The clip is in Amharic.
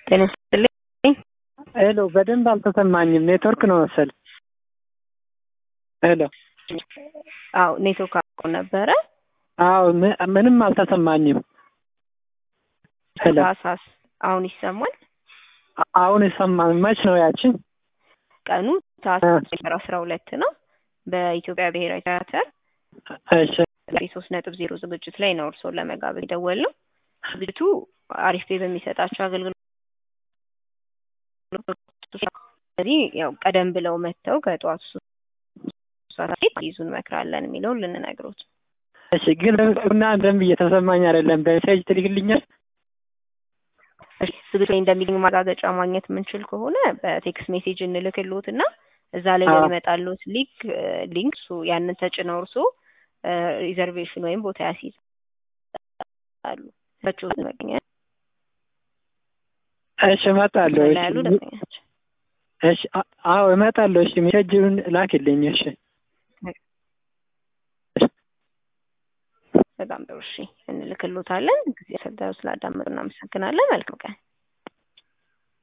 ጤና ይስጥልኝ። ሄሎ፣ በደንብ አልተሰማኝም። ኔትወርክ ነው መሰል። ሄሎ፣ አዎ ኔትወርክ አቆ ነበረ። አዎ ም- ምንም አልተሰማኝም። ሄሎ፣ ታህሳስ አሁን ይሰማል። አ- አሁን ይሰማል። መች ነው ያችን? ቀኑ ታህሳስ አስራ ሁለት ነው በኢትዮጵያ ብሔራዊ ቲያትር እሺ፣ ሶስት ነጥብ ዜሮ ዝግጅት ላይ ነው እርስዎን ለመጋበዝ የደወልነው። ዝግጅቱ አሪፍ ፔ በሚሰጣቸው አገልግሎት ስለዚህ ያው ቀደም ብለው መጥተው ከጠዋቱ ሶስት ሰዓት በፊት ይዙን መክራለን የሚለውን ልንነግሮት። እሺ። ግን እና ደንብ እየተሰማኝ አይደለም። በሜሴጅ ትልክልኛል? እሺ፣ ዝግጅት ላይ እንደሚገኝ ማረጋገጫ ማግኘት የምንችል ከሆነ በቴክስት ሜሴጅ እንልክልዎት እና እዛ ላይ አዎ። በሚመጣልዎት ሊንክ ሊንክ እሱ ያንን ተጭነው እርስዎ ሪዘርቬሽን ወይም ቦታ ያስይዛሉ። በችሁት መገኘት እሺ፣ እመጣለሁ። ላይ እሺ፣ ያሉ ደንበኞች እሺ። አ- አዎ እመጣለሁ። እሺ፣ ሜሴጅን ላክልኝ። እሺ፣ በጣም ጥሩ። እሺ እንልክልዎታለን። ጊዜ ሰጥተው ስላዳመጡ እናመሰግናለን። መልካም ቀን።